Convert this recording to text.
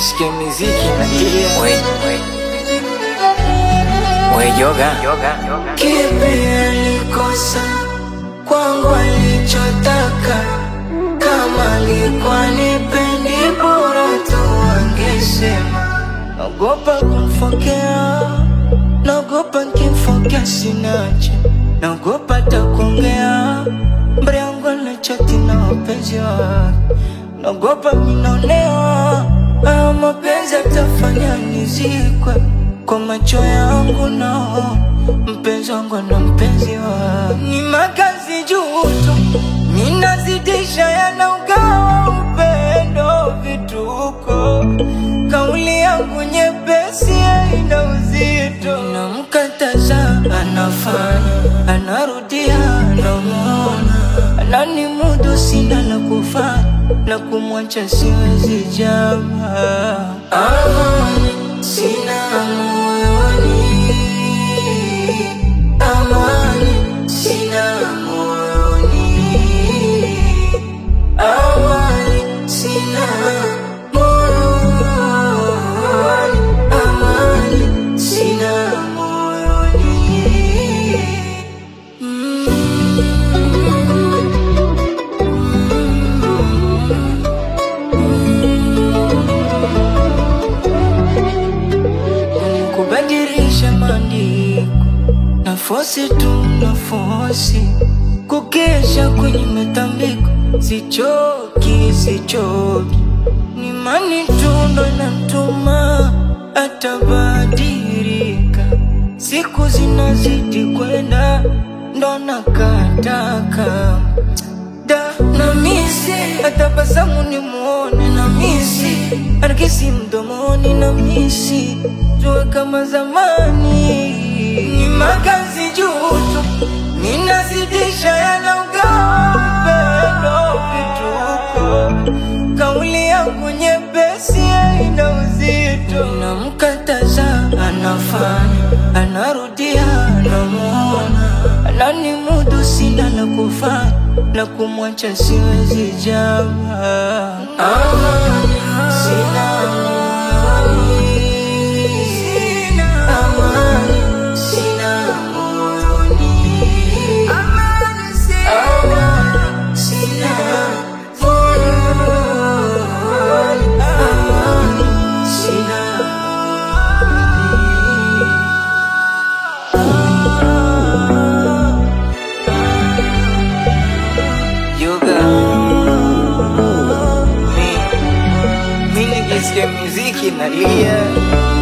nijisikie miziki nalia. Wey, wey. Wey, yoga. Kipi alikosa kwangu alichotaka? Kama alikuwa nipendi, bora tu angesema. Naogopa kumfokea, naogopa nkimfokea sinache, naogopa hata kuongea mbele yangu anachati na wapenzi wake, naogopa minaonewa haya mapenzi atafanya nizikwe kwa macho yangu naona mpenzi wangu na mpenzi wa ni makazi juu tu, ninazidisha yanaugawa upendo vituko, kauli yangu nyepesi haina uzito, namkataza anafanya, anarudia namwona, anani mudu sina la kufanya na kumwacha siwezi jamaa amani sina moyoni, amani sina moyoni, amani sina moyoni, amani sina moyoni. kubadilisha maandiko na fosi tu na fosi kukesha kwenye matambiko, sichoki sichoki, ni mani tu ndo inatuma atabadilika, siku zinazidi kwenda ndo nakataka da na misi atabasamu ni muone na misi arakisi mdomoni na misi tuwe kama zamani ni makazi juu tu ninazidisha yanaugawa upendo vituko kauli yangu nyepesi haina uzito namkataza anafanya anarudia namwona anani mudu sina la kufanya na kumwacha siwezi jamaa amani sina moyoni, amani sina moyoni, amani sina moyoni, amani sina yoga mi mi nijisikia muziki nalia